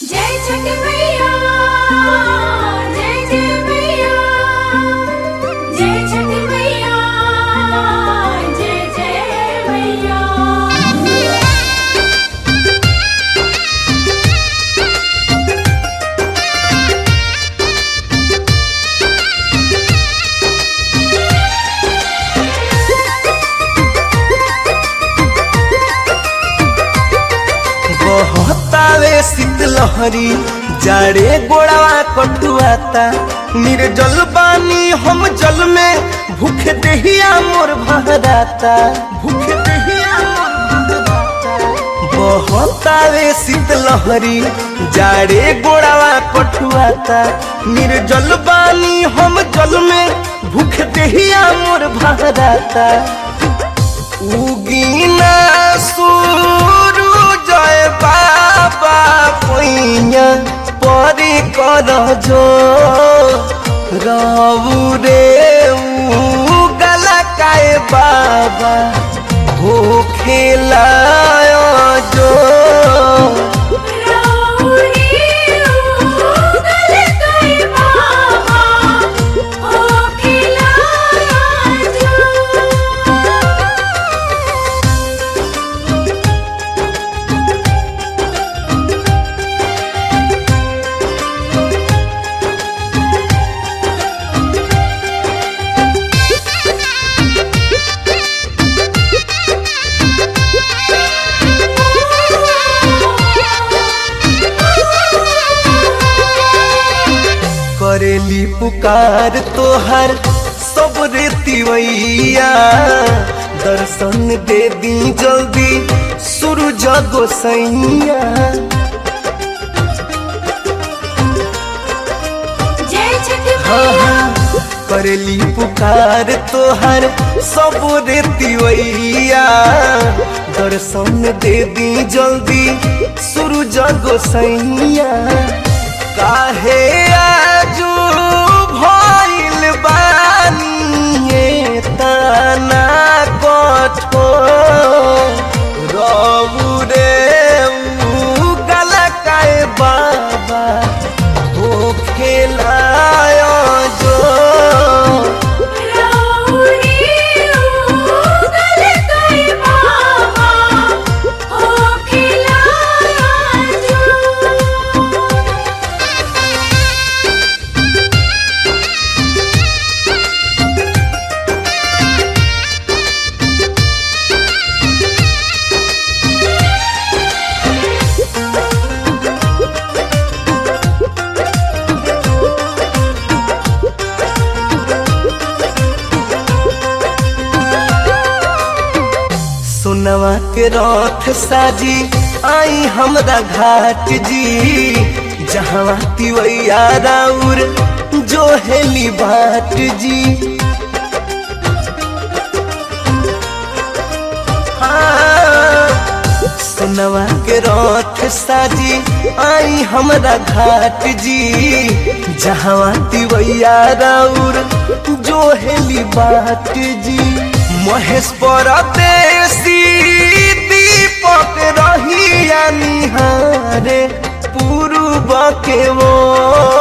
जय छठ मैया जय जय मैया जय छठ मैया जय जय मैया बहतावे शीतलहरी जाड़े गोड़वा कटुआता निर्जल बानी हम जल में भूख देहिया मोर भराता भूख देहिया मोर भराता बहतावे शीतलहरी जाड़े गोड़वा कटुआता निर्जल बानी हम जल में भूख देहिया मोर भराता उगीना सुरु जय बाबा पैया परी कर जो रऊ रे गला काय बाबा हो खेलायो जो राउरी उगल गए बाबा ओ खिलाया जो करेली पुकार तोहर सब रेतिवैया दर्शन दे दी जल्दी सूरज गोसैया जय छठ हाँ, मैया हाँ, करेली पुकार तोहर सब रेतिवैया दर्शन दे दी जल्दी सूरज गोसैया काहे आजू भइल बानी ये ताना कठोर रऊ रे ऊ गला काय बाबा हो खेलायो जो राउरी उगल गए बाबा ओ खिलाया जो सोनवा के रथ साजी आई हमरा घाट जी जहाँ तिवैया राउर जो हेली बाट जी हाँ, सोनवा के रथ साजी आई हमरा घाट जी जहाँ तिवैया राउर जो हेली बाट जी महेश परदेसी दीपक रहिया निहारे पूर्व के वो